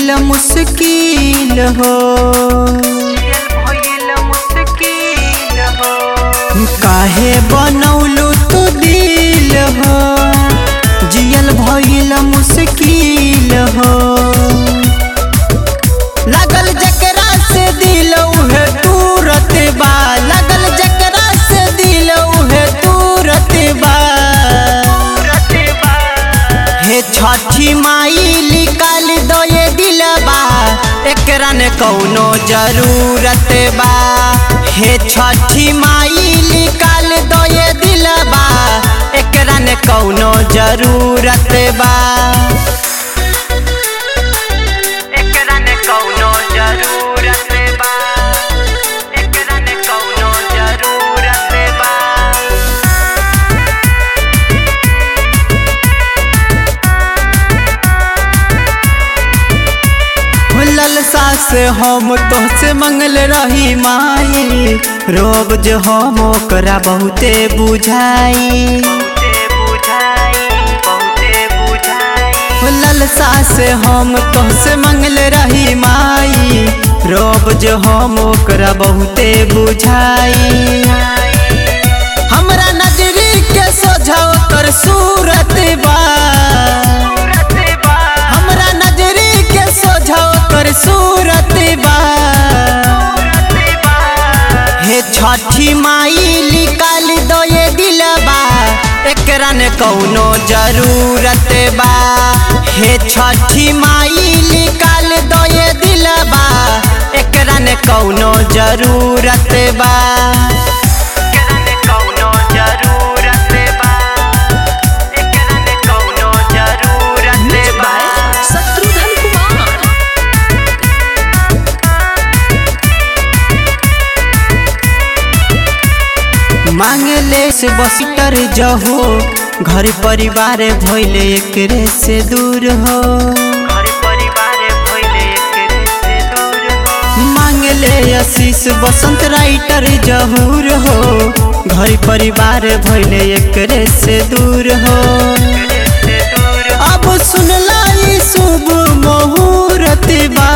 भइल मुश्किल हो काहे बनौलू तू दिल हो जियल भइल मुश्किल हो लगल जकरा से दिल उहे तुरत बा लगल जकरा से दिल उहे तुरत बा हे छठी माई निकाल दो ये दिलबा एकरा ने कौनो जरूरत बा हे छठी माई निकाल दो ये दिलबा एकरा ने कौनो जरूरत बा एकरा ने कौनो जरूरत बा एकरा ने कौनो जरूरत बा ललसा से हम तोहसे मंगल रही माई रोब जो हम ओकरा बहुते बुझाई ललसा से हम तोहसे मंगल रही माई रोब जो हम ओकरा बहुते बुझाई हमरा नजरी के सोझा ओकर सूरत बा हमरा नजरी के सोझा ओकर सूरत बा हे छठी माई निकाल दो ये दिलबा एकरा ने कौनो जरूरत बा हे छठी माई निकाल दो ये दिलबा एकरा ने कौनो जरूरत बा एकरा ने कौनो जरूरत बा एकरा ने कौनो जरूरत बा शत्रुघ्न कुमार मांगले से बसिटर जहो घर परिवार भइले एकरे से दूर हो मांगले आशीष बसंत राइटर जहूर हो घर परिवार भइले एकरे से दूर हो अब सुनला ई शुभ मुहूर्त बा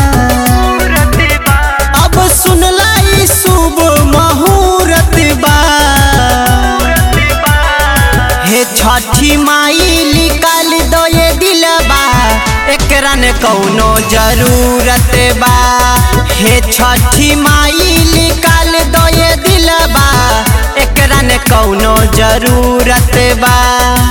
अब सुनला ई शुभ मुहूर्त बा हे छठी माई निकाल दो ये दिलबा एकरा ने कौनो जरूरत बा हे छठी माई निकाल दो ये दिलबा एकरा ने कौनो जरूरत बा